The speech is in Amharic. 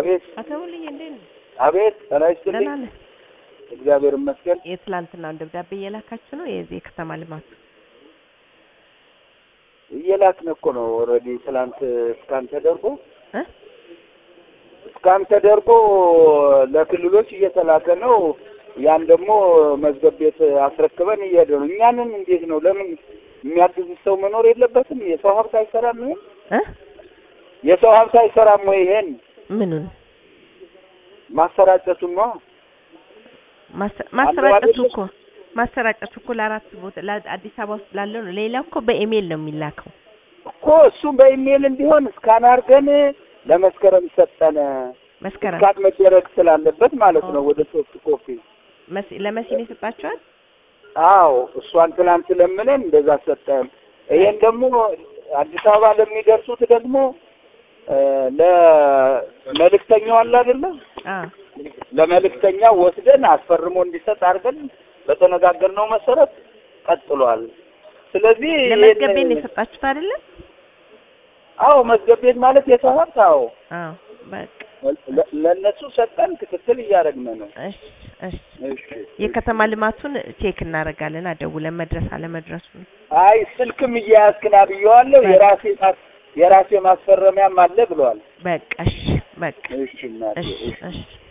አቤት አቶ ሙልዬ እንዴት ነው? አቤት ጤና ይስጥልኝ። ደህና ነህ? እግዚአብሔር ይመስገን። የትላንትናውን ደብዳቤ እየላካችሁ ነው? የዚህ የከተማ ልማቱ እየላክን እኮ ነው። ኦልሬዲ ትላንት እስካን ተደርጎ እ እስካን ተደርጎ ለክልሎች እየተላከ ነው። ያን ደግሞ መዝገብ ቤት አስረክበን እየሄደ ነው። እኛንን እንዴት ነው? ለምን የሚያግዝ ሰው መኖር የለበትም? የሰው ሀብት አይሰራም? ይሄን እ የሰው ሀብት አይሰራም ወይ? ይሄን ምኑን ማሰራጨቱን ነው። ማሰ- ማሰራጨቱ አይደለም? እኮ ማሰራጨቱ እኮ ለአራት ቦታ ለአዲስ አበባ ውስጥ ላለው ነው። ሌላው እኮ በኢሜል ነው የሚላከው። እኮ እሱም በኢሜይል እንዲሆን እስካን አድርገን ለመስከረም ሰጠነ። መስከረም እስካን መደረግ ስላለበት ማለት ነው። ወደ ሶፍት ኮፒ መሲ- ለመሲ ነው የሰጣችኋል? አዎ እሷን ትናንት ለምነን እንደዛ ሰጠን። ይሄን ደግሞ አዲስ አበባ ለሚደርሱት ደግሞ እ ለመልእክተኛው አለ አይደለ? አዎ ለመልእክተኛው ወስደን አስፈርሞ እንዲሰጥ አድርገን በተነጋገርነው መሰረት ቀጥሏል። ስለዚህ ለመዝገብ ቤት ይሄን- ነው የሰጣችሁት አይደለም? አዎ መዝገብ ቤት ማለት የሰው ሀብት አዎ አዎ በቃ ለ- ለእነሱ ሰጠን። ክትትል እያደረግን ነው። እሺ እሺ እሺ የከተማ ልማቱን ቼክ እናደርጋለን። አደውለን መድረስ አለመድረሱን አይ ስልክም እያያዝክና ብየዋለሁ። የራሴ ማስ- የራሴ ማስፈረሚያም አለ ብለዋል። በቃ እሺ በቃ እሺ እናቴ እሺ እሺ እሺ